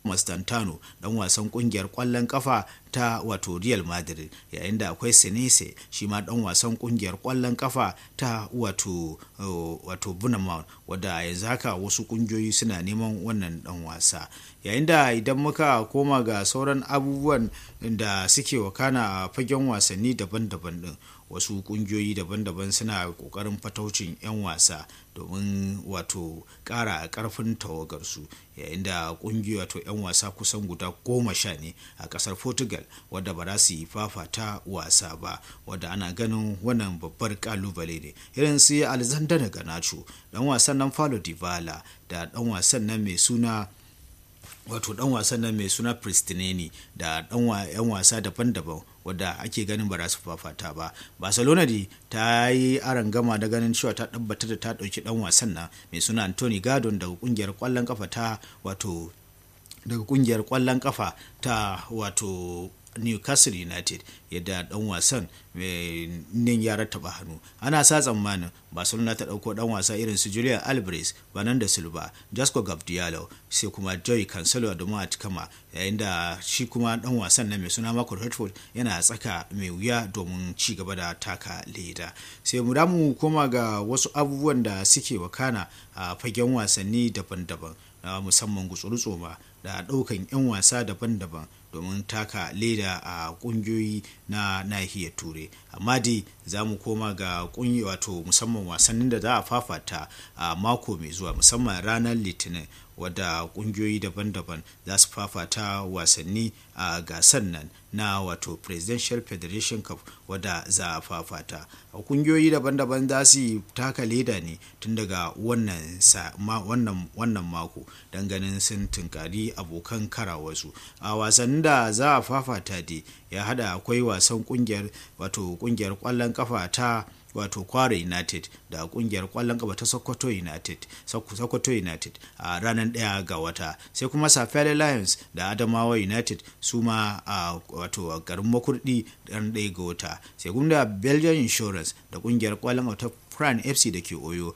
Mastantano dan wasan kungiyar kwallon kafa ta wato Real Madrid yayin da akwai Senese shi ma dan wasan kungiyar kwallon kafa ta wato wato Bournemouth wadda yanzu haka wasu kungiyoyi suna neman wannan dan wasa yayin da idan muka koma ga sauran abubuwan da suke wakana a fagen wasanni daban-daban din wasu kungiyoyi daban-daban suna kokarin fataucin 'yan wasa domin wato kara karfin tawagarsu yayin da kungiyoyi wato 'yan wasa kusan guda goma sha ne a kasar portugal wadda ba za su yi fafata wasa ba wadda ana ganin wannan babbar kalubale ne irin su alexander ganacho dan wasan nan falo divala da dan wasan nan mai suna wato dan wasan nan mai suna pristineni da dan yan wasa daban-daban wadda ake ganin ba za su fafata ba barcelona dai ta yi gama da ganin cewa ta tabbatar da ta dauki dan wasan nan mai suna anthony gardon daga kungiyar kwallon kafa ta wato daga kungiyar kwallon kafa ta wato newcastle united yadda dan wasan nan ya rattaba hannu ana sa tsammanin barcelona ta dauko dan wasa irin su julian alvarez da silva jasco gabdialo sai kuma joy cancelo da ma kama yayin da shi kuma dan wasan nan mai suna marco redford yana tsaka mai wuya domin ci gaba da taka leda sai mu damu koma ga wasu abubuwan da suke wakana a fagen wasanni daban-daban na musamman gutsuru da daukan 'yan wasa daban-daban domin taka leda a kungiyoyi na nahiyar turai amma dai za mu koma ga kungi wato musamman wasannin da za a fafata a mako mai zuwa musamman ranar litinin wadda kungiyoyi daban-daban za su fafata wasanni a gasar nan na wato presidential federation cup wadda za a fafata a kungiyoyi daban-daban za su taka leda ne tun daga wannan wannan mako don ganin sun tunkari abokan karawarsu a wasannin da za a fafata dai ya hada akwai wasan kungiyar wato kungiyar kwallon kafa ta wato kwara united da kungiyar kwallon kafa ta sokoto united sokoto united a ranar daya ga wata sai kuma safari lions da adamawa united su ma a wato garin makurdi ran daya ga wata sai kuma belgian insurance da kungiyar kwallon kafa ta Prime FC da ke Oyo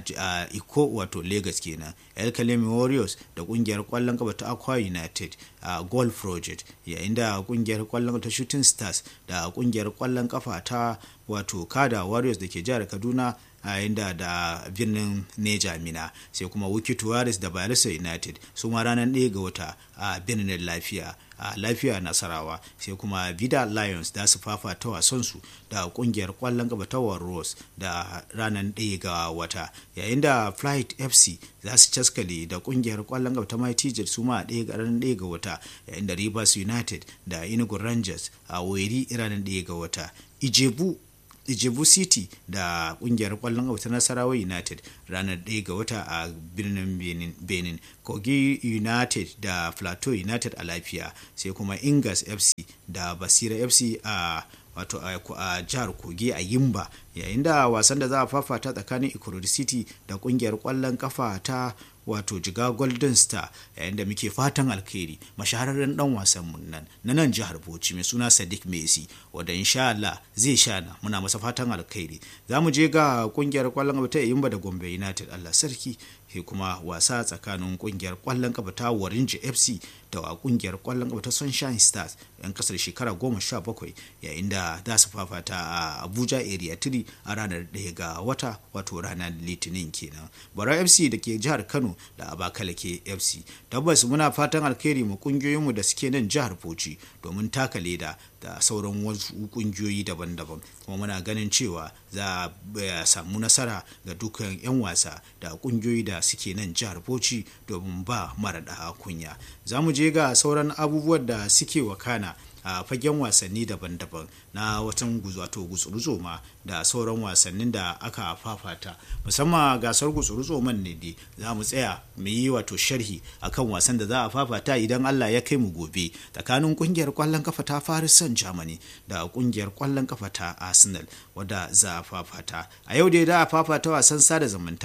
a Iko wato Lagos kenan. El Kalemi Warriors da kungiyar kwallon kafa ta Aqua United a Goal Project yayin da kungiyar kwallon kafa ta Shooting Stars da kungiyar kwallon kafa ta wato Kada Warriors da ke jihar Kaduna a yayin da da birnin Neja Mina sai kuma Wiki Tuwaris da Bayelsa United su ma ranar 1 ga wata a birnin Lafiya a lafiya nasarawa sai kuma vida lions da su fafata wasansu da kungiyar kwallon gaba ta warros da ranar ɗaya ga wata yayin da flight fc za su caskale da kungiyar kwallon gaba ta mighty jet su ma ɗaya ga ranar ɗaya ga wata yayin da rivers united da inugu rangers a weri ranar ɗaya ga wata ijebu Ijebu City da kungiyar kwallon kafa ta Nasarawa United ranar 1 ga wata a birnin Benin, Kogi United da Plateau United a lafiya sai kuma Ingas FC da Basira FC a wato a jihar Kogi a Yimba yayin da wasan da za a fafata tsakanin Ikurudi City da kungiyar kwallon kafa ta wato jiga golden star yayin da muke fatan alkhairi mashahararren dan wasan mun nan na nan jihar bauchi mai suna sadiq messi wanda insha Allah zai shana muna masa fatan alkhairi za mu je ga kungiyar kwallon kafa ta yimba da gombe united Allah sarki sai kuma wasa tsakanin kungiyar kwallon kafa ta warinji fc da kungiyar kwallon kafa ta sunshine stars yan kasar shekara goma sha bakwai yayin da za su fafata a abuja area 3 a ranar ɗaya ga wata wato ranar litinin kenan bara fc da ke jihar kano da abakalake fc tabbas muna fatan alkhairi mu kungiyoyinmu da suke nan jihar bauchi domin taka leda da sauran wasu kungiyoyi daban-daban kuma muna ganin cewa za a samu nasara ga dukkan 'yan wasa da kungiyoyi da suke nan jihar bauchi domin ba mara da kunya za mu je ga sauran abubuwan da suke wakana a fagen wasanni daban-daban na watan wato gutsuru ma da sauran wasannin da aka fafata musamman gasar gutsuru man ne dai za mu tsaya mu yi wato sharhi akan wasan da za a fafata idan Allah ya kai mu gobe tsakanin kungiyar kwallon kafa ta Paris Saint-Germain da kungiyar kwallon kafa ta Arsenal wadda za a fafata a yau dai da a fafata wasan sada zumunta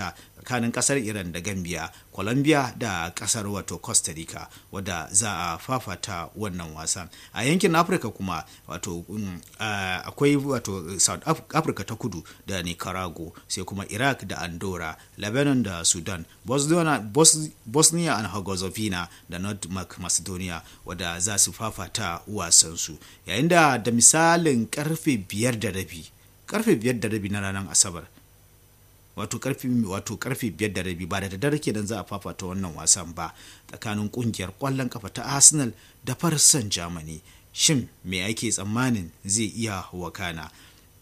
tsakanin kasar iran da gambia colombia da kasar wato costa rica wadda za a fafata wannan wasan a yankin afirka kuma wato akwai wato south africa ta kudu da nicaragua sai kuma iraq da andorra lebanon da sudan bosnia and herzegovina da north macedonia wadda za su fafata wasansu yayin da da misalin karfe biyar da rabi karfe biyar da rabi na ranar asabar wato karfe wato karfe biyar da rabi ba da daddare kenan za a fafata wannan wasan ba tsakanin kungiyar kwallon kafa ta arsenal da farsan germany shin me ake tsammanin zai iya wakana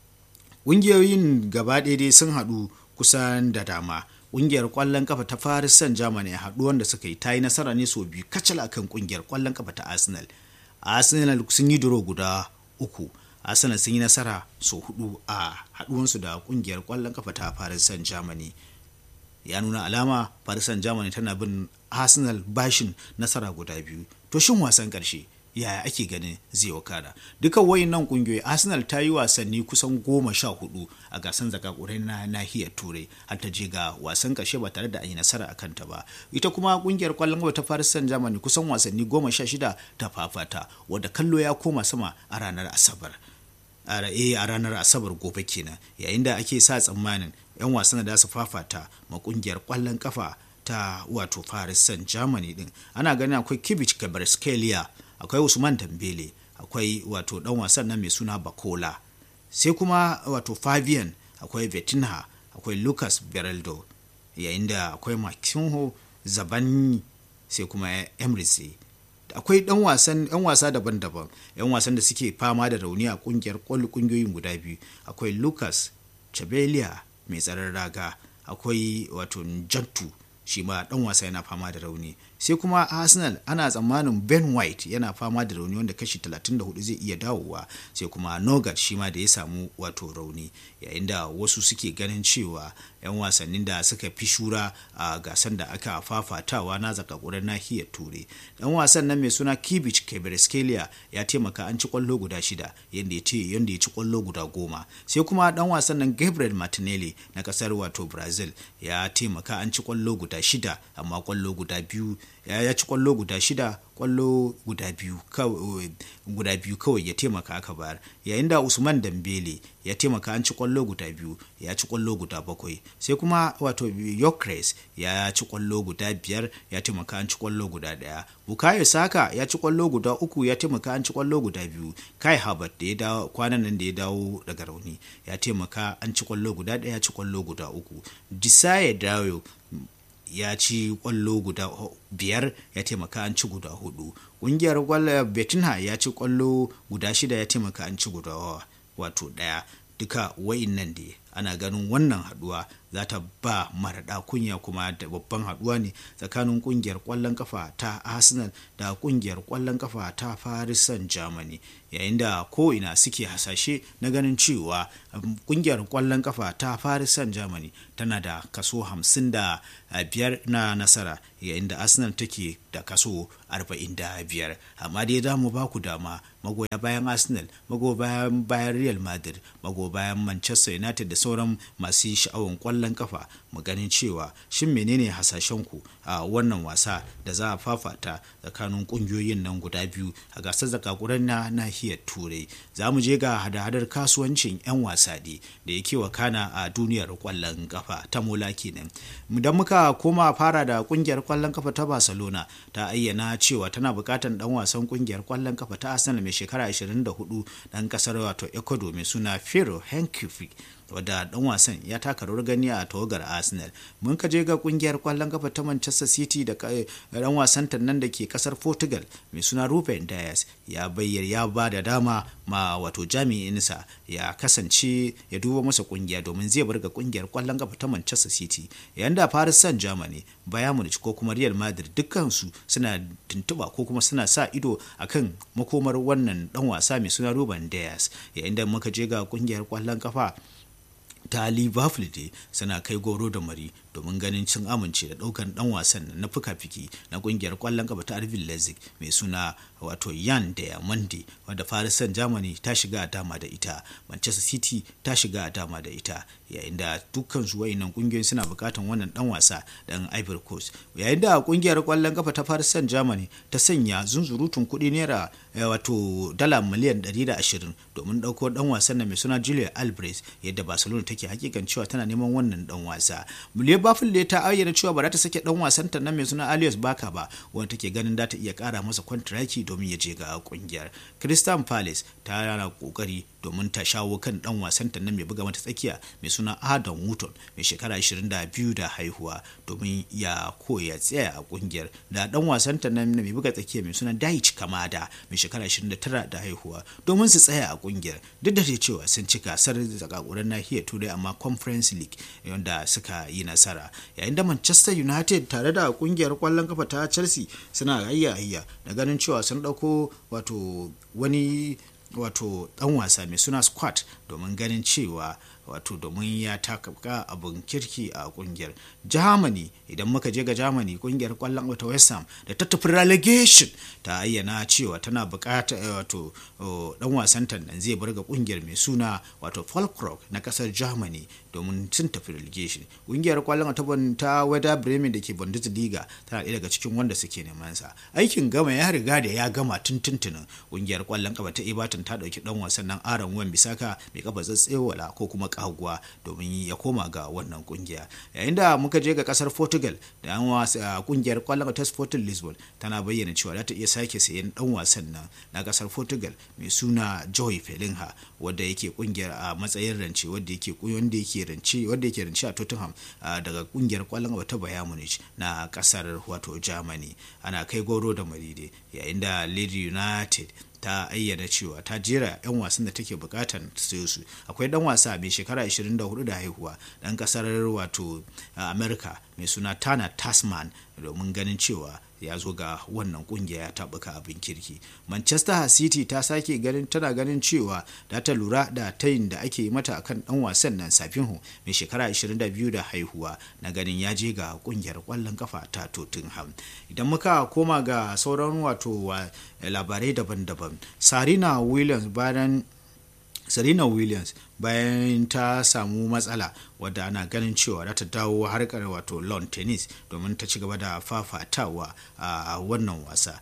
ƙungiyoyin gaba dai sun haɗu kusan da dama ƙungiyar ƙwallon kafa ta Paris Saint-Germain a haɗuwan da suka yi ta yi nasara ne sau biyu kacal akan ƙungiyar ƙwallon kafa ta Arsenal. Arsenal sun yi duro guda uku. Arsenal sun yi nasara sau hudu a haɗuwansu da ƙungiyar ƙwallon kafa ta Paris Saint-Germain. Ya nuna alama Paris Saint-Germain tana bin Arsenal bashin nasara guda biyu. To shin wasan ƙarshe yaya ake ganin zai wakana duka wayannan kungiyoyi arsenal ta yi wasanni kusan goma sha hudu a gasan zakakurai na nahiyar turai har ta je ga wasan kashe ba tare da an yi nasara a kanta ba ita kuma kungiyar kwallon gaba ta paris saint germain kusan wasanni goma sha shida ta fafata wadda kallo ya koma sama a ranar asabar a ranar asabar gobe kenan yayin da ake sa tsammanin 'yan wasan da su fafata ma kungiyar kwallon kafa ta wato paris saint germain din ana ganin akwai kibic gabarskelia akwai usman dambele akwai wato dan wasan nan mai suna bakola sai kuma wato fabian akwai vetinha akwai lucas beraldo yayin da akwai makinho zabani sai kuma emrisi akwai dan wasan yan wasa daban-daban yan wasan da suke fama da rauni a kungiyar kwallo kungiyoyin guda biyu akwai lucas chabelia mai tsaron raga akwai wato jantu shi ma dan wasa yana fama da rauni sai kuma arsenal ana tsammanin ben white yana fama da rauni wanda kashi 34 zai iya dawowa sai kuma nogat shi ma da ya samu wato rauni yayin da wasu suke ganin cewa 'yan wasannin da suka fi shura a gasan da aka fafatawa na zakakurar nahiyar turai dan wasan nan mai suna kibich kebereskelia ya taimaka an ci kwallo guda shida yadda ya ce yadda ya ci kwallo guda goma sai kuma dan wasan nan gabriel martinelli na kasar wato brazil ya taimaka an ci kwallo guda shida amma kwallo guda biyu ya ci kwallo guda shida kwallo guda biyu guda biyu kawai ya taimaka aka bayar yayin da usman dambele ya taimaka an ci kwallo guda biyu ya ci kwallo guda bakwai sai kuma wato yokres ya ci kwallo guda biyar ya taimaka an ci kwallo guda daya bukayo saka ya ci kwallo guda uku ya taimaka an ci kwallo guda biyu kai habert da ya dawo kwanan nan da ya dawo daga rauni ya taimaka an ci kwallo guda daya ya ci kwallo guda uku disaye dawo ya ci kwallo guda biyar ya taimaka an ci guda hudu ƙungiyar kwallo betinha ya ci kwallo guda shida ya taimaka an ci guda wato daya duka wa'innan da ana ganin wannan haduwa za ta ba maraɗa kunya kuma da babban haduwa ne tsakanin kungiyar kwallon kafa ta arsenal da kungiyar kwallon kafa ta paris saint germany yayin da ko'ina suke hasashe na ganin cewa kungiyar kwallon kafa ta paris saint germany tana da kaso 55 na nasara yayin da arsenal take da kaso 45 amma dai za mu ba ku dama magoya bayan arsenal magoya bayan real madrid magoya bayan manchester united da sauran masu sha'awan kwallon kafa mu ganin cewa shin menene hasashen ku a wannan wasa da za a fafata tsakanin kungiyoyin nan guda biyu a gasar zakakuran na nahiyar turai za mu je ga hada-hadar kasuwancin 'yan wasa ne da yake wakana a duniyar kwallon kafa ta mola kenan idan muka koma fara da kungiyar kwallon kafa ta barcelona ta ayyana cewa tana bukatan dan wasan kungiyar kwallon kafa ta arsenal mai shekara 24 dan kasar wato ecuador mai suna fero henkifi wadda dan wasan ya taka rawar gani a tawagar arsenal mun ka je ga kungiyar kwallon kafa ta manchester city da dan wasan nan da ke kasar portugal mai suna ruben dias ya bayyar ya ba da dama ma wato jami'insa ya kasance ya duba masa kungiya domin zai bar ga kungiyar kwallon kafa ta manchester city yayin da paris saint germany bayan munich ko kuma real madrid dukkansu suna tuntuba ko kuma suna sa ido akan makomar wannan dan wasa mai suna ruben dias yayin da muka je ga kungiyar kwallon kafa ta liverpool dai suna kai goro da mari domin ganin cin amince da ɗaukan ɗan wasan na fuka-fiki na ƙungiyar ƙwallon kafa ta Arvin Leipzig mai suna wato Yan Diamande wadda Paris Saint-Germain ta shiga a dama da ita Manchester City ta shiga a dama da ita yayin da dukkan su wayannan kungiyoyi suna bukatan wannan dan wasa dan Ivory Coast yayin da kungiyar kwallon kafa ta Paris Saint-Germain ta sanya zunzurutun kuɗi naira wato dala miliyan 120 domin ɗauko dan wasan mai suna Julian Alvarez yadda Barcelona take hakikan cewa tana neman wannan dan wasa Muliya Bafile ta ayyana cewa ba za ta sake dan wasan ta nan mai suna Alias Baka ba wanda take ganin za ta iya kara masa kwantiraki domin ya je ga kungiyar Crystal Palace ta yana kokari domin ta shawo kan dan wasan ta nan mai buga mata tsakiya mai suna Adam Wooton mai shekara 22 da haihuwa domin ya koya tsaya a kungiyar da dan wasan ta nan mai buga tsakiya mai suna Daichi Kamada mai shekara 29 da haihuwa domin su tsaya a kungiyar duk da cewa sun ci gasar zakakuran nahiyar turai amma conference league wanda suka yi nasara yayin da Manchester United tare da kungiyar kwallon kafa ta Chelsea suna hayya hayya da ganin cewa sun dauko wato wani wato dan wasa mai suna squat domin ganin cewa wato domin ya taka abin kirki a kungiyar germany idan muka je ga germany kungiyar kwallon wata west ham da ta tafi relegation ta ayyana cewa tana bukata wato dan wasan nan zai bar ga kungiyar mai suna wato falkrock na kasar germany domin sun tafi relegation kungiyar kwallon ta ta wada bremen da ke bundesliga tana ɗaya daga cikin wanda suke neman sa aikin gama ya riga da ya gama tun tuntunin kungiyar kwallon kafa ta everton ta dauki dan wasan nan aron wan bisaka mai kafa tsatsewala ko kuma kaguwa domin ya koma ga wannan kungiya yayin da muka je ga kasar portugal da an wasa kungiyar kwallon ta sporting lisbon tana bayyana cewa za ta iya sake sayen dan wasan nan na kasar portugal mai suna joy felinha wadda yake kungiyar a matsayin rance wadda yake wanda yake rance wadda yake rance a tottenham daga kungiyar kwallon ta bayern munich na kasar wato germany ana kai goro da maride yayin da lady united ta ayyana cewa ta jera 'yan wasan da take bukatar sayo su akwai dan wasa mai shekara 24 da haihuwa dan kasar wato america mai suna tana tasman domin ganin cewa ya zo ga wannan kungiya ya tabuka abin kirki manchester city ta sake ganin tana ganin cewa da ta lura da tayin da ake mata akan dan wasan nan safinho mai shekara 22 da haihuwa na ganin ya je ga kungiyar kwallon kafa ta tottenham idan muka koma ga sauran wato labarai daban-daban sarina williams bayan serena williams bayan ta samu matsala wadda ana ganin cewa za ta dawo harkar wato lawn tennis domin ta ci gaba da fafatawa a wannan wasa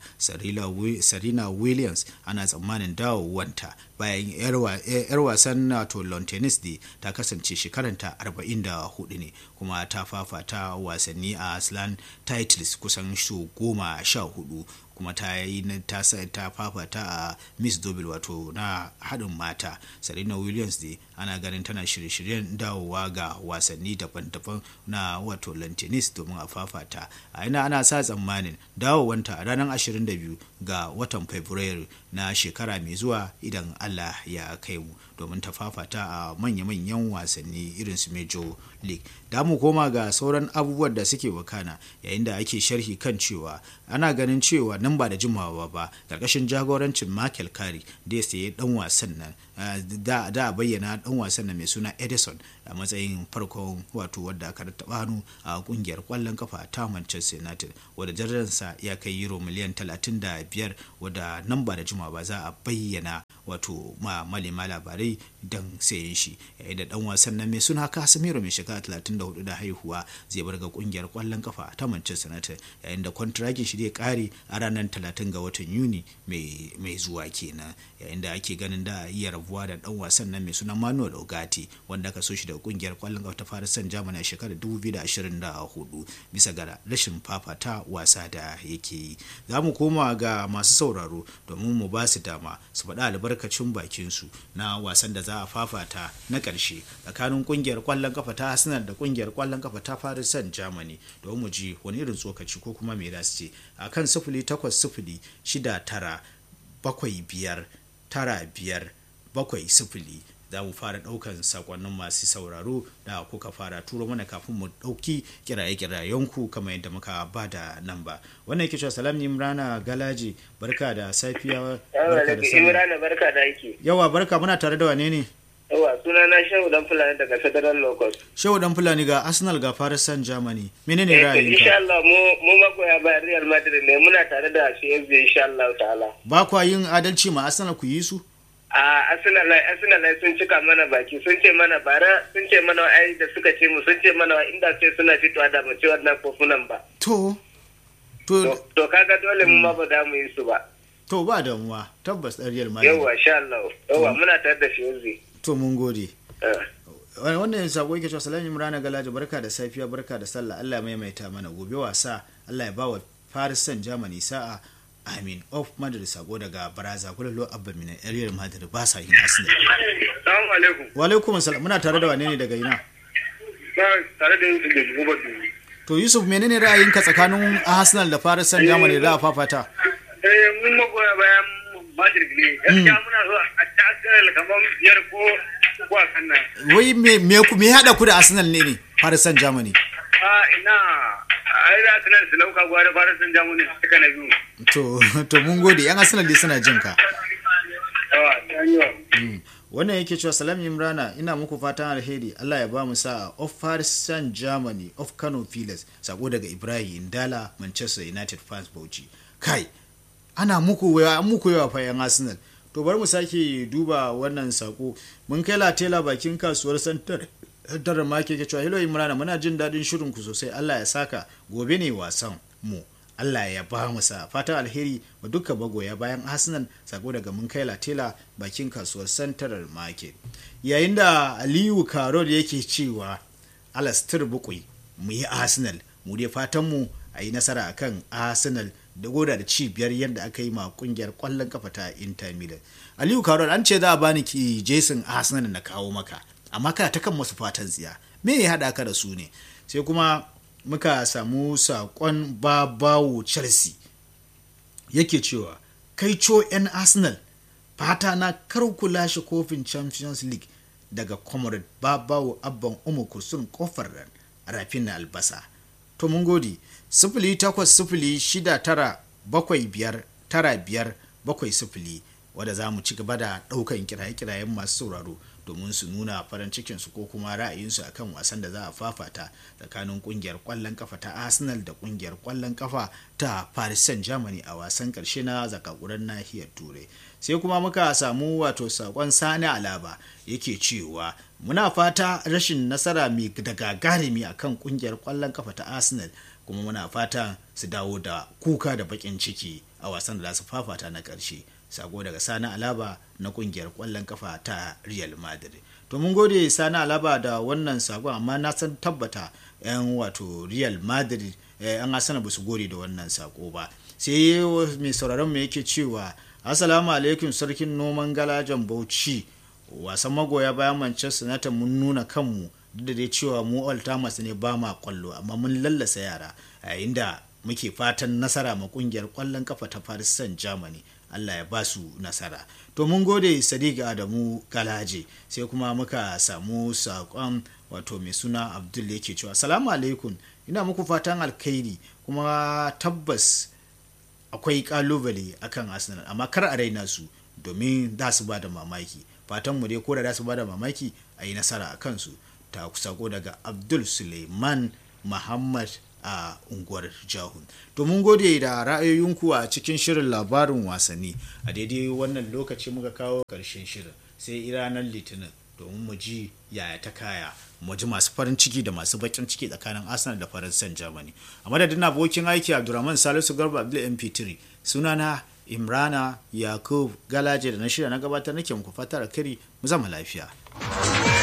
serena williams ana tsammanin dawowanta bayan yar wasan wato lawn tennis da ta kasance shekaranta 44 ne kuma ta fafata wasanni a slan titles kusan su goma sha hudu kuma ta yi ta ta fafata a miss double wato na haɗin mata serena williams dai ana ganin tana shirye-shiryen dawowa ga wasanni daban-daban na wato lantenis domin a fafata a ina ana sa tsammanin dawowanta a ranar 22 ga watan fabrairu na shekara mai zuwa idan allah ya kai mu domin ta fafata a manya-manyan wasanni irin su major league da mu koma ga sauran abubuwan da suke wakana yayin da ake sharhi kan cewa ana ganin cewa nan ba da jimawa ba karkashin jagorancin michael kari da ya sayi dan wasan nan da a bayyana dan wasan nan mai suna edison a matsayin farkon wato wadda aka taɓa hannu a kungiyar kwallon kafa ta manchester united wadda jaransa ya kai euro miliyan 35 wadda nan ba da jimawa ba za a bayyana wato ma malema labarai don sayen shi yayin da dan wasan nan mai suna casemiro mai shekara 34 da haihuwa zai bar ga kungiyar kwallon kafa ta manchester united yayin da kwantiragin shi zai kare a ranar 30 ga watan yuni mai zuwa kenan yayin da ake ganin da iya rabuwa da dan wasan nan mai suna manuel ogati wanda aka so shi daga kungiyar kwallon kafa ta fara san jamani a shekarar 2024 bisa ga rashin fafata wasa da yake yi za mu koma ga masu sauraro domin mu ba su dama su faɗa albarkacin bakin su na wasan da za a fafata na ƙarshe tsakanin kungiyar kwallon kafa ta arsenal da kungiyar kwallon kafa ta paris saint germany domin mu ji wani irin tsokaci ko kuma me za su ce a kan sifili takwas sifili shida tara bakwai biyar tara biyar bakwai sifili za mu fara ɗaukan sakonnin masu sauraro da kuka fara turo mana kafin mu ɗauki kiraye-kirayenku kamar yadda muka ba da nan ba wannan yake cewa salam imrana galaji barka da safiya barka da barka da yake yawa barka muna tare da wane ne Yawa suna na Shehu Dan Fulani daga Federal Locus. shehu dan fulani ga arsenal ga paris saint germany menene Eh, to, ra'ayinka insha Allah mu mu magoya bayan Real Madrid ne muna tare da CFB insha Allah ta'ala. ba kwa yin adalci ma arsenal ku yi su A Arsenal ai- Arsenal ai sun cika mana baki sun ce mana bara sun ce mana ai da suka ce mu sun ce mana inda ce suna fitowa da mu ci wannan kofunan ba. to to To to kaga dole mu ma ba za mu yi su ba. to ba damuwa tabbas ɗan real madrid Yawa insha Allah. Yawa muna tare da CFB. to mun gode Eh. Wani- wannan sako yake cewa salamu imrana galaji barka da safiya barka da sallah Allah ya maimaita mana gobe wasa Allah ya ba wa Paris Saint Germany sa'a Amin of Madrid sako daga Baraza kula lo abba mina Real Madrid ba sa yin Arsenal Assalamu alaikum. wa alaikum assalam muna tare da wane ne daga ina Tare da Yusuf da Gubar to Yusuf menene ra'ayinka tsakanin Arsenal da Paris Saint Germany da fafata Eh mun magoya bayan Madrid ne. Gaskiya muna so a tasirar kamar biyar ko ko a kan nan. wai me me ku me hada ku da Arsenal ne ne Paris Saint Germany A ina ai da tunan su lauka gwada fara sun jamu ne suka na biyu. to to mun gode yan Arsenal dai suna jin ka Yawa, ta yi wa. wannan yake cewa salam imrana ina muku fatan alheri allah ya ba mu sa'a of paris saint germany of kano pilas sako daga ibrahim indala manchester united fans bauchi kai ana muku yawa an muku yawa fa yan arsenal to bari mu sake duba wannan sako mun kai latela bakin kasuwar santar santar market ke cewa hello imrana muna jin daɗin shirin ku sosai allah ya saka gobe ne wasan mu Allah ya ba mu sa fatan alheri wa duka bagoya bayan Arsenal sako daga mun kai latela bakin kasuwar Central Market yayin da Aliyu Karol yake cewa Alastir Bukui mu yi Arsenal mu dai fatan mu a yi nasara akan Arsenal da goda da ci biyar yadda aka yi ma kungiyar kwallon kafa ta Inter Milan Aliyu Karol an ce za a bani ki Jason Arsenal na kawo maka amma kana ta kan masu fatan tsiya me ya haɗa ka da su ne sai kuma muka samu saƙon babawo chelsea yake cewa kai co 'yan arsenal fata na kar ku lashe kofin champions league daga comrade babawo abban umu kursun kofar rafin na albasa to mun gode sifili takwas sifili shida tara bakwai biyar tara biyar bakwai sifili wadda za mu ci gaba da ɗaukan kiraye-kirayen masu sauraro domin su nuna farin cikinsu ko kuma ra'ayinsu akan wasan da za a fafata tsakanin kungiyar kwallon kafa ta arsenal da kungiyar kwallon kafa ta paris saint germany a wasan karshe na zakakuran nahiyar turai sai kuma muka samu wato sakon sani alaba yake cewa muna fata rashin nasara mai da gagarumi akan kungiyar kwallon kafa ta arsenal kuma muna fata su dawo da kuka da bakin ciki a wasan da za su fafata na karshe sako daga sani alaba na kungiyar kwallon kafa ta real madrid to mun gode sani alaba da wannan sakon amma na san tabbata yan wato real madrid yan asana ba su gode da wannan sako ba sai mai sauraron mu yake cewa assalamu alaikum sarkin noman galajan bauchi wasan magoya bayan manchester united mun nuna kanmu duk da dai cewa mu all timers ne ba ma kwallo amma mun lallasa yara yayin da muke fatan nasara ma kungiyar kwallon kafa ta paris saint germany Allah ya ba su nasara. To mun gode Sadiq Adamu Galaje sai kuma muka samu saƙon wato mai suna Abdul yake cewa Salamu alaikum ina muku fatan alkhairi kuma tabbas akwai kalubale akan Arsenal amma kar a raina su domin za su ba da mamaki fatan mu dai ko da za su ba da mamaki a yi nasara a kansu ta sako daga Abdul Suleiman Muhammad a unguwar jahun to mun gode da ra'ayoyinku a cikin shirin labarin wasanni a daidai wannan lokaci muka kawo karshen shirin sai ranar litinin domin mu ji yaya ta kaya mu ji masu farin ciki da masu bakin ciki tsakanin arsenal da faransan germany a madadin abokin aiki abdulrahman salisu garba abdul mp3 sunana imrana yakub galaje da na shirya na gabatar nake muku fatar kiri mu zama lafiya